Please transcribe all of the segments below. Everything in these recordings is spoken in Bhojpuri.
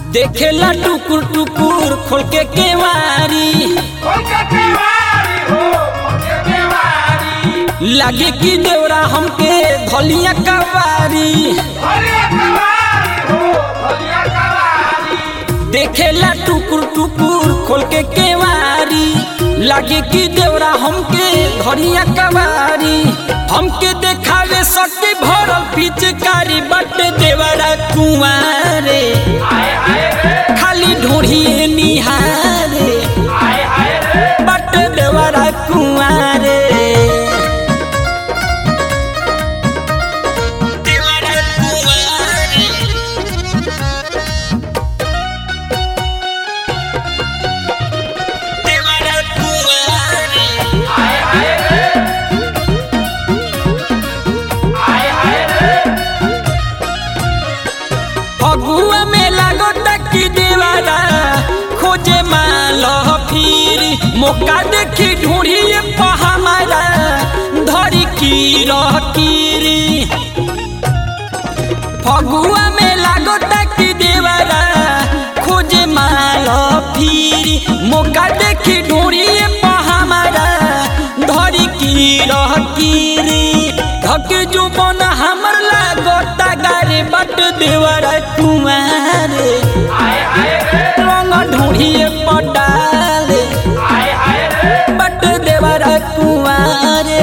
देखेला टुकुर टुकुर खोल के केवारी लागे कि देवरा हमके धलिया कवारी देखेला टुकुर टुकुर खोल के केवारी लागे कि देवरा हमके धरिया कवारी हमके देखावे सके भरल पिचकारी बट देवरा कुंवारे खाली ढोढ़िए निहारे बट देवरा कुंवारे देवरा कुंवारे देवरा कुंवारे फगुआ में लागो टकी देवारा खोजे माल फिर मौका देखी ढूंढी हमारा धरी की कीरी फगुआ में लागो टकी देवारा खोजे माल फिर मौका देखी ढूंढी हमारा धरी की कीरी धक जो बन हमर लागो गारे बट देवरा कुमारे रंग ढूंढिए पटाले बट देवरा कुमारे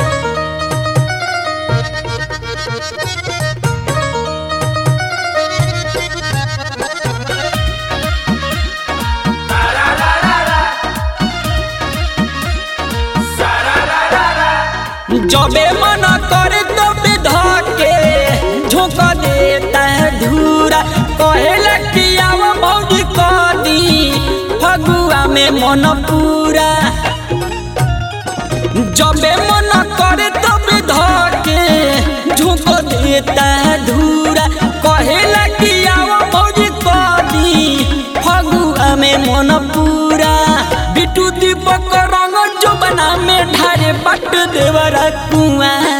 जबे मन करे तबे धके झोंक देता है धूरा कहेला कि आव मौज कदी फगुआ में मन पूरा जबे मन करे तबे धके झोंक देता है धूरा कहेला कि आव मौज कदी फगुआ में मन पूरा बिटू दीपक रंग जो बना में ढारे बट देवरा कुआं